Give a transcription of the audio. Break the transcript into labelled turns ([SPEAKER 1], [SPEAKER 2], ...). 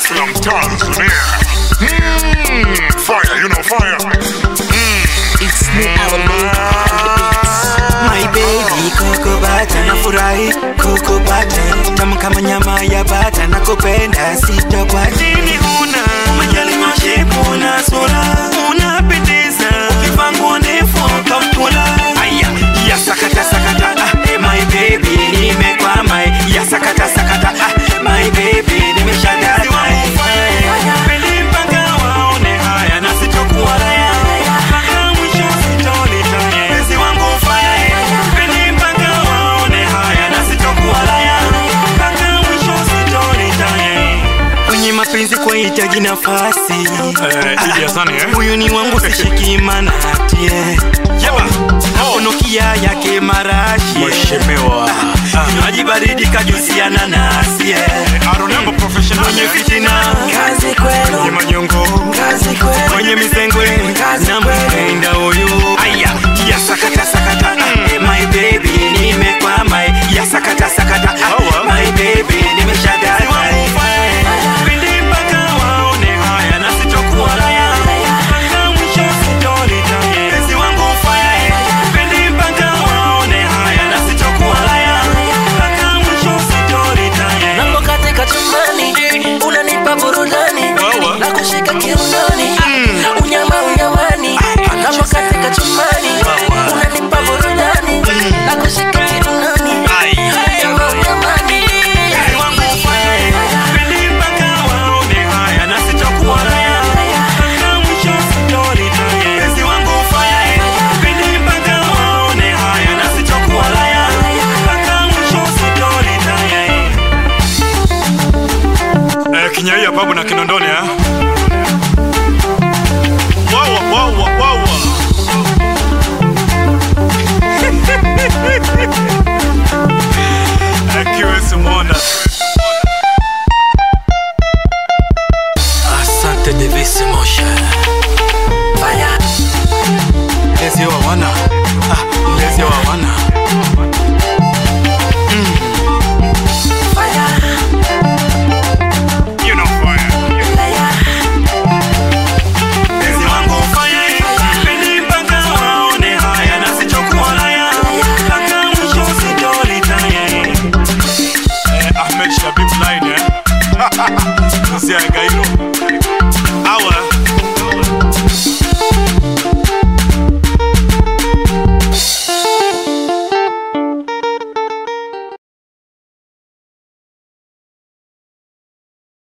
[SPEAKER 1] from Tanzania. Mm, fire, you know fire.
[SPEAKER 2] It's me, our
[SPEAKER 3] My baby Coco Bata nafurahi Coco Bata tamu kama nyama ya bata nakupenda sitokwati nini huna majali mashepu na sura unapendeza ukivaa nguo ndefu kaptula aya ya sakata sakata ah, eh, my baby nimekwama eh, ya sakata sakata ah, my baby nimeshadata Pendi mpaka waone haya na sitokuwa raya mpaka mwisho sitolitaya penzi wangu faya Pendi mpaka waone haya na sitokuwa raya mpaka mwisho sitolitaya kwenye mapenzi kwa hitaji nafasi
[SPEAKER 1] Eh, Idi Hasani, eh?
[SPEAKER 3] huyu ni wangu sishiki manatie aponokia yake marashi
[SPEAKER 1] Mheshimiwa.
[SPEAKER 3] maji baridi kajusi ya nanasi
[SPEAKER 1] I remember professional
[SPEAKER 3] mwenye fitina
[SPEAKER 2] Kazi
[SPEAKER 1] Ni
[SPEAKER 2] kwenu,
[SPEAKER 1] manyongo.
[SPEAKER 2] kazi kwenu.
[SPEAKER 3] mwenye mizengwe na mpenda huyu aya ya sakata sakata eh, my baby nimekwama eh, ya sakata sakata ah, my baby nimeshadata Pindi mpaka waone haya na sitokuwa raya mpaka mwisho sitolitaya penzi wangu faya eh, pindi mpaka waone haya na sitokuwa raya mpaka mwisho sitolitaya
[SPEAKER 2] Mambo katika chumbani, unanipa burudani
[SPEAKER 1] Wawa.
[SPEAKER 2] na kushika kiunoni, unyama unyamani. Mambo katika chumbani, unanipa burudani na kushika kiunoni, unyama unyamani.
[SPEAKER 3] Penzi wangu faya eh, pindi mpaka waone haya na sitokuwa raya mpaka mwisho sitolitaya penzi wangu faya eh, pindi mpaka waone haya na sitokuwa raya mpaka mwisho sitolitaya
[SPEAKER 1] Eh, Kinyaiya pabu na Kinondoni, eh?